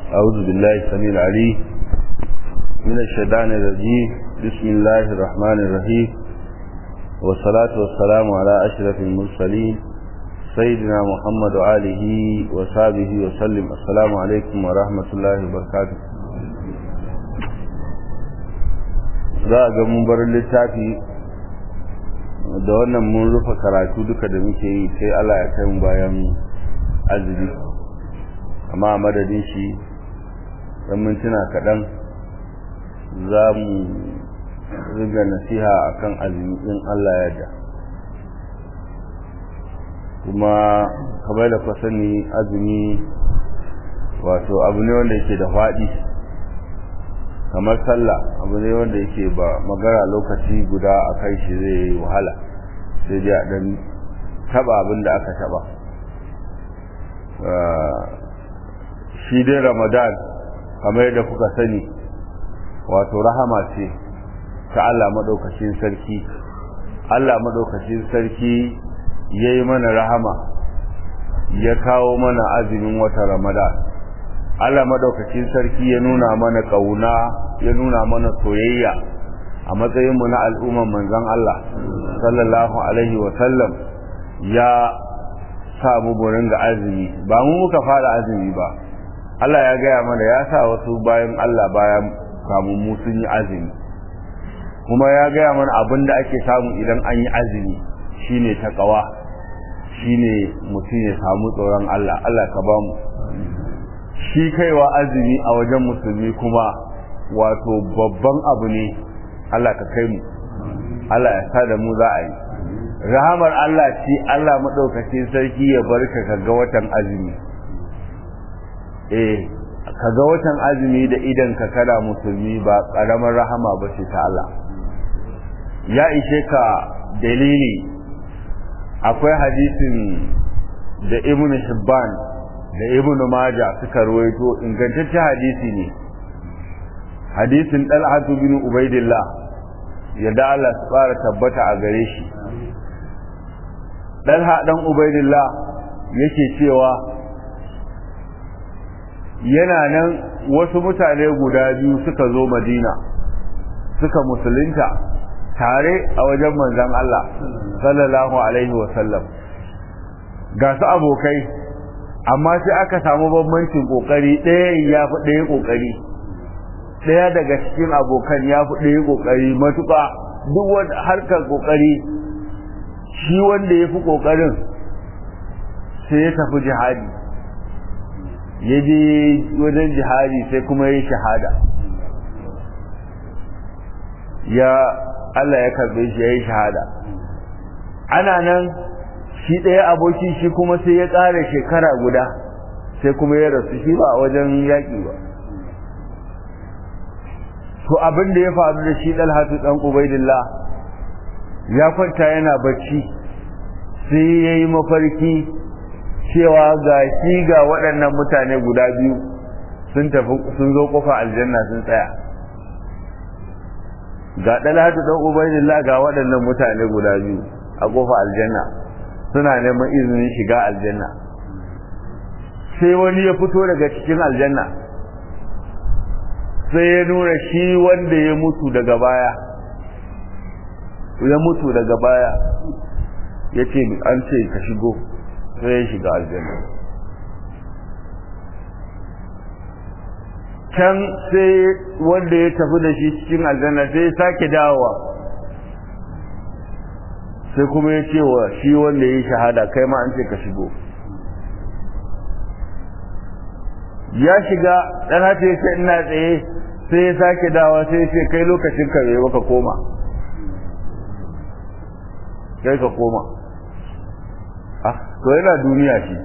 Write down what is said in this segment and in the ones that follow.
أعوذ بالله السميع العليم من الشيطان الرجيم بسم الله الرحمن الرحيم والصلاة والسلام على أشرف المرسلين سيدنا محمد وآله وصحبه وسلم السلام عليكم ورحمة الله وبركاته za a ga mun bar littafi da wannan mun rufe karatu duka da muke yi sai Allah ya kai mu bayan azumi amma a madadin shi dan mintuna kaɗan za mu riga nasiha akan azumi in Allah ya da kuma kamar da ku sani azumi wato abu ne wanda yake da faɗi kamar sallah abu ne wanda yake ba magana lokaci guda a kai shi zai yi wahala sai dai a ɗan taɓa abin da aka taɓa shi dai ramadan kamar yadda kuka sani wato rahama ce ta Allah maɗaukacin sarki Allah maɗaukacin sarki ya yi mana rahama ya kawo mana azumin wata ramadan Allah maɗaukacin sarki ya nuna mana ƙauna ya nuna mana soyayya a matsayinmu na al'umman manzon Allah sallallahu alaihi wa sallam ya sa mu burin ga azumi ba mu muka fara azumi ba Allah ya gaya mana ya sa wasu bayan Allah bayan kamun mu sun yi azumi kuma ya gaya mana abin da ake samu idan an yi azumi shine takawa shine mutum ya samu tsoron Allah Allah ka ba mu shi kaiwa azumi a wajen musulmi kuma wato babban abu ne Allah ka kai mu Allah ya sa da mu za a yi rahamar Allah ce Allah maɗaukacin sarki ya barka ka ga watan azumi eh ka ga watan azumi da idan ka kada musulmi ba ƙaramar rahama ba ce ta Allah ya ishe ka dalili akwai hadisin da ibn Hibban da ibn Maja suka ruwaito ingantaccen hadisi ne hadisin Talhatu bin Ubaidillah yadda Allah su fara tabbata a gare shi Talha dan Ubaidillah yake cewa yana nan wasu mutane guda biyu suka zo Madina suka musulunta tare a wajen manzon Allah sallallahu alaihi wa sallam ga su abokai amma sai aka samu bambancin kokari ɗaya ya fi ɗaya kokari ɗaya daga cikin abokan ya fi ɗaya kokari matuƙa duk wani harkar kokari shi wanda ya fi kokarin sai ya tafi jihadi ya je wajen jihadi sai kuma ya yi shahada ya Allah ya karbe shi ya yi shahada ana nan shi ɗaya aboki shi kuma sai ya ƙara shekara guda sai kuma ya rasu shi ba a wajen yaƙi ba to abin da ya faru da shi ɗalhatu ɗan ubaidillah ya kwanta yana bacci sai ya yi mafarki cewa ga shi ga waɗannan mutane guda biyu sun tafi sun zo ƙofa aljanna sun tsaya ga ɗalhatu ɗan ubaidillah ga waɗannan mutane guda biyu a ƙofa aljanna suna neman izinin shiga aljanna sai wani ya fito daga cikin aljanna sai ya nuna shi wanda ya mutu daga baya ya mutu daga baya ya ce an ce ka shigo sai ya shiga aljanna can sai wanda ya tafi da shi cikin aljanna sai ya sake dawowa sai kuma ya ce wa shi wanda ya yi shahada kai ma an ce ka shigo ya shiga dan hata ya ce ina tsaye sai ya sake dawa sai ya ce kai lokacin ka bai baka koma kai ka koma ah to yana duniya shi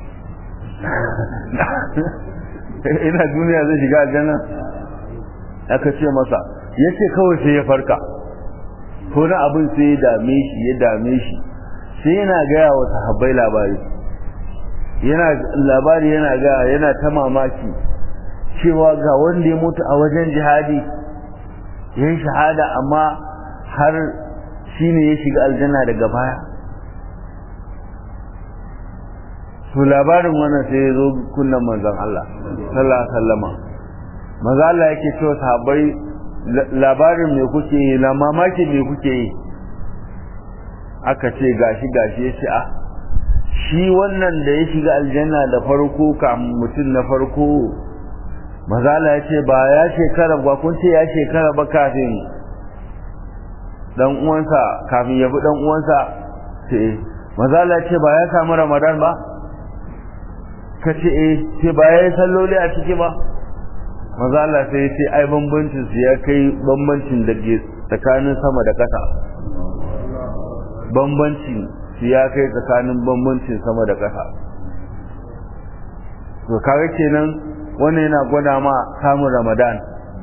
ina duniya zai shiga aljanna aka ce masa yace kawai sai ya farka ko na abin sai ya dame shi ya dame shi sai yana gaya wa sahabbai labari yana labari yana ga yana ta mamaki cewa ga wanda ya mutu a wajen jihadi ya yi shahada amma har shi ne ya shiga aljanna daga baya to labarin wannan sai ya zo kunnan manzon Allah sallallahu alaihi wasallama maza Allah yake cewa sahabbai labarin me kuke yi na mamaki me kuke yi aka ce gashi gashi ya ce a shi wannan da ya shiga aljanna da farko kamun mutum na farko mazala ya ce ba ya shekara ba kun ce ya shekara ba kafin dan uwansa kafin ya bi dan uwansa ce mazala ya ce ba ya samu ramadan ba ka ce eh ce ba ya yi salloli a ciki ba mazala sai ya ce ai bambancin su ya kai bambancin da ke tsakanin sama da ƙasa bambancin su ya kai tsakanin bambancin sama da ƙasa to kaga kenan wannan yana gwada ma samun ramadan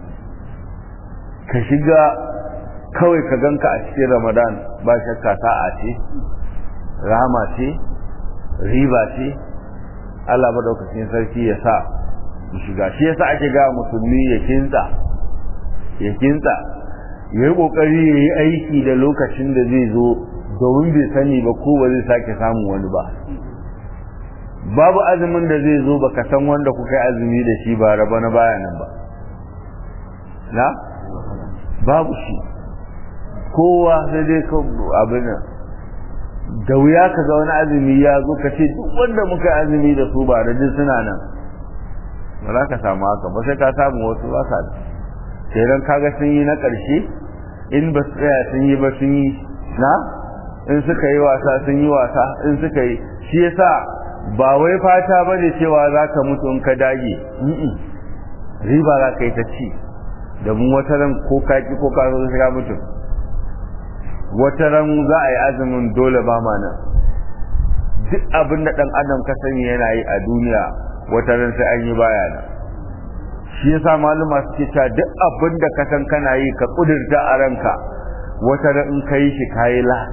ka shiga kawai ka ganka a cikin ramadan ba shakka sa'a ce rahama ce riba ce Allah madaukakin sarki ya sa mu shiga shi yasa ake ga musulmi ya kinsa ya kinsa ya yi kokari ya yi aiki da lokacin da zai zo domin bai sani ba ko ba zai sake samun wani ba babu azumin da zai zo baka san wanda kuka yi azumi da shi ba raba na baya nan ba na babu shi kowa sai dai ka abin da wuya ka ga wani azumi ya zo ka ce duk wanda muka yi azumi da su ba da duk suna nan ba za ka samu haka ba sai ka samu wasu ba sa da sai dan kaga sun yi na ƙarshe in ba su tsaya sun yi ba sun yi na in suka yi wasa sun yi wasa in suka yi shi yasa ba wai fata ba ne cewa za ka mutu in ka dage riba za ka yi ta ci da mun wata ran ko ka ki ko ka zo ka mutu wata ran za a yi azumin dole ba ma nan duk abin da dan adam ka sani yana yi a duniya wata ran sai an yi baya nan shi yasa maluma suke cewa duk abin da ka san kana yi ka kudurta a ranka wata ran in ka yi shi kayi la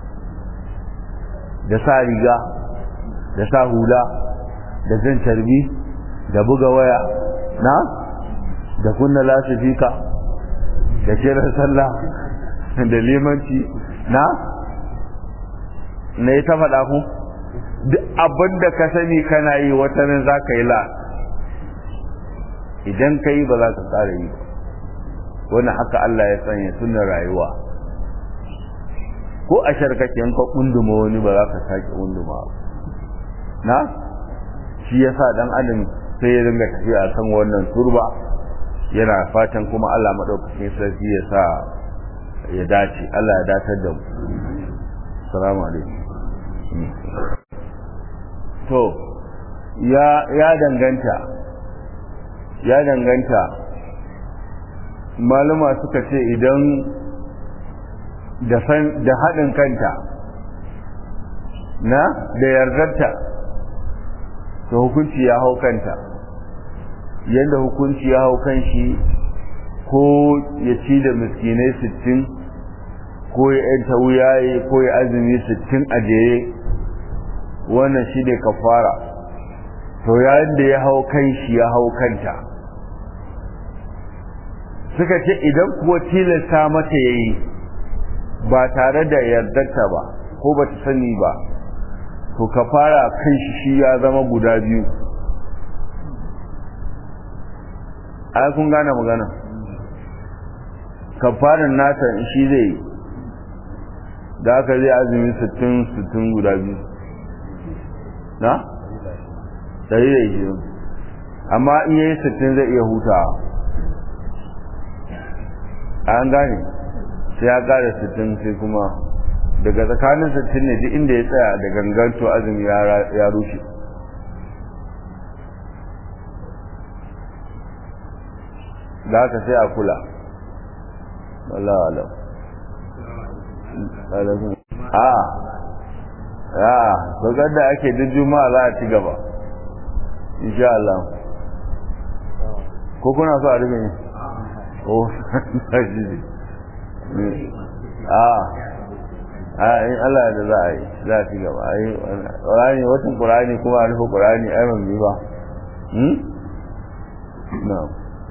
da sa riga da sa hula da jan carbi da buga waya na da kunna lasifika da kiran sallah da limanci na na yi ta faɗa ku duk abin da ka sani kana yi wata nan za ka yi la idan ka yi ba za ka tsara yi wani haka Allah ya sanya sunan rayuwa ko a sharkake ka kunduma wani ba za ka sake kunduma na shi yasa dan adam sai ya dinga tafiya a kan wannan turba yana fatan kuma Allah madaukakin sarki ya sa ya dace Allah ya datar da mu assalamu alaikum to ya ya danganta ya danganta maluma suka ce idan da haɗin kanta na da yardarta to hukunci ya hau kanta yadda hukunci ya hau kan shi ko ya ci da miskinai sittin ko ya yanta wuyaye ko ya azumi sittin a jere wannan shi ne kafara to yayin da ya hau kan shi ya hau kanta suka ce idan kuwa tilasta mata ya yi ba tare da yardarta ba ko ba ta sani ba to ka fara kan shi shi ya zama guda biyu ai kun gane magana kafarin nata shi zai yi da aka zai azumi sittin sittin guda biyu na? dari da ishirin amma in yayi sittin zai iya hutawa an gane sai ya kara sittin sai kuma daga tsakanin sittin ne duk inda ya tsaya da ganganto azumi ya rushe da haka sai a kula Allah alam a a dogar da ake duk juma'a za a ci gaba insha Allah ko kuna so a rufe ne oh a a in Allah da za a yi za a ci gaba a yi ƙurani watan ƙurani kuma a rufe ƙurani ai ban bi ba hmm na'am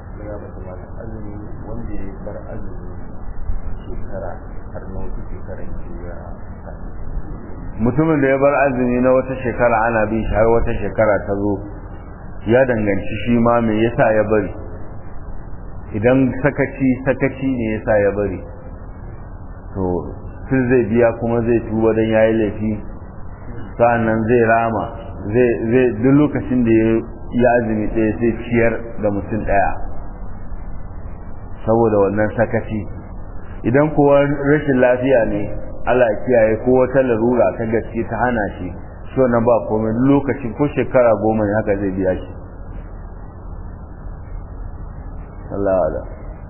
wanda ya bar azumi shekara har na wata shekara ya mutumin da ya bar azumi na wata shekara ana bin shi har wata shekara ta zo ya danganci shi ma me yasa ya bari idan sakaci sakaci ne yasa ya bari to sun zai biya kuma zai tuba don ya yi laifi sa'annan zai rama zai duk lokacin da ya azumi ɗaya sai ciyar da mutum ɗaya saboda wannan sakaci idan kuwa rashin lafiya ne Allah ya kiyaye ko wata larura ta gaske ta hana shi so na ba komai lokaci ko shekara goma ne haka zai biya shi Allah ala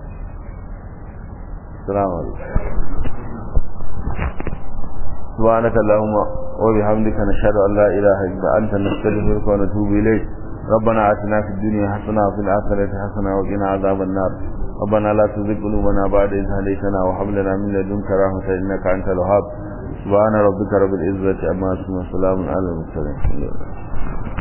Assalamu alaikum سبحانك اللهم وبحمدك نشهد أن لا إله إلا أنت نستغفرك ونتوب إليك ربنا آتنا في الدنيا حسنة وفي الآخرة حسنة وقنا عذاب النار ربنا لا تزغ قلوبنا بعد إذ هديتنا وهب لنا من لدنك رحمة إنك أنت الوهاب سبحان ربك رب العزة عما يصفون وسلام على المرسلين